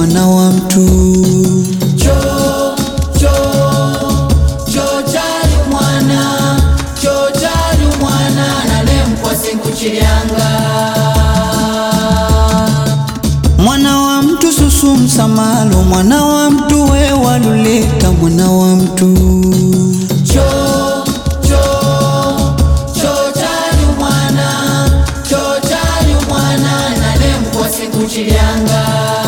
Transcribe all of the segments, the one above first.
mwana wa mtu cho cho cho chali mwana cho chali mwana nalemkwa siku chilyanga mwana wa mtu susu msamalo mwana wa mtu we waluleta mwana wa mtu cho cho cho chali mwana cho chali mwana nalemkwa siku chilyanga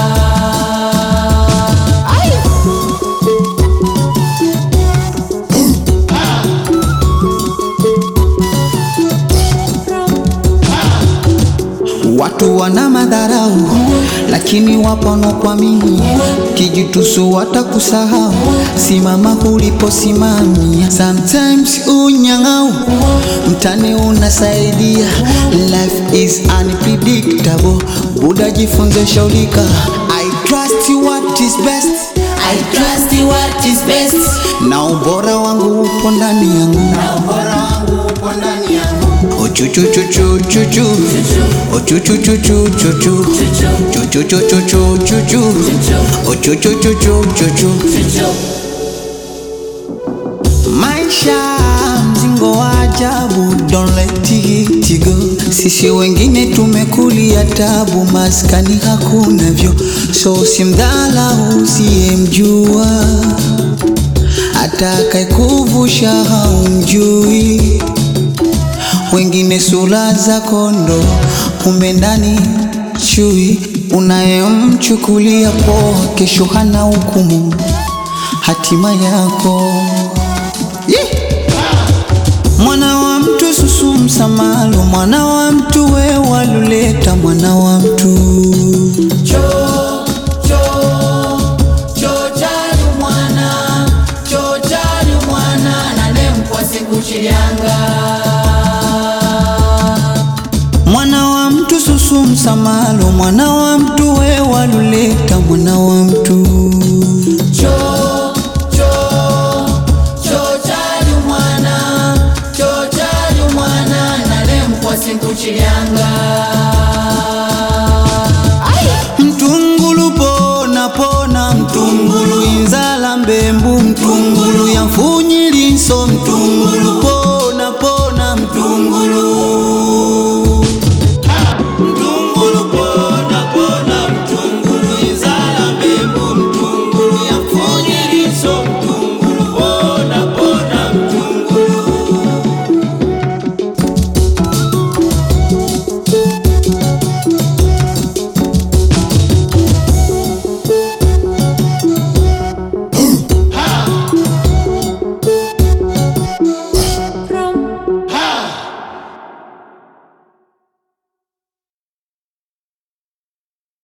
Watu wana madharau, lakini wapo wanaokuamini. Kijitusu watakusahau, simama uliposimamia. Sometimes unyang'au, mtani unasaidia. Life is unpredictable, Buda jifunze shaulika. I trust what is best, I trust what is best na ubora wangu upo ndani yangu. na ubora wangu upo ndani yangu Ochuchuchuchuchuchu Ochuchuchuchuchuchu Chuchuchuchuchuchu Ochuchuchuchuchuchu Maisha mzingo wa ajabu Don't let it go Sisi wengine tumekulia tabu Maskani hakuna vyo So simdhalau usiyemjua Atakayekuvusha haumjui wengine sura za kondo, kumbe ndani chui. Unayemchukulia poa, kesho hana hukumu hatima yako. Yeah. Mwana wa mtu susu msamalo, mwana wa mtu we waluleta, mwana wa mtu cho cho cho chali mwana cho chali mwana nalemkwa siku chilyanga mwana wa mtu susu msamalo, mwana wa mtu we waluleta, mwana wa mtu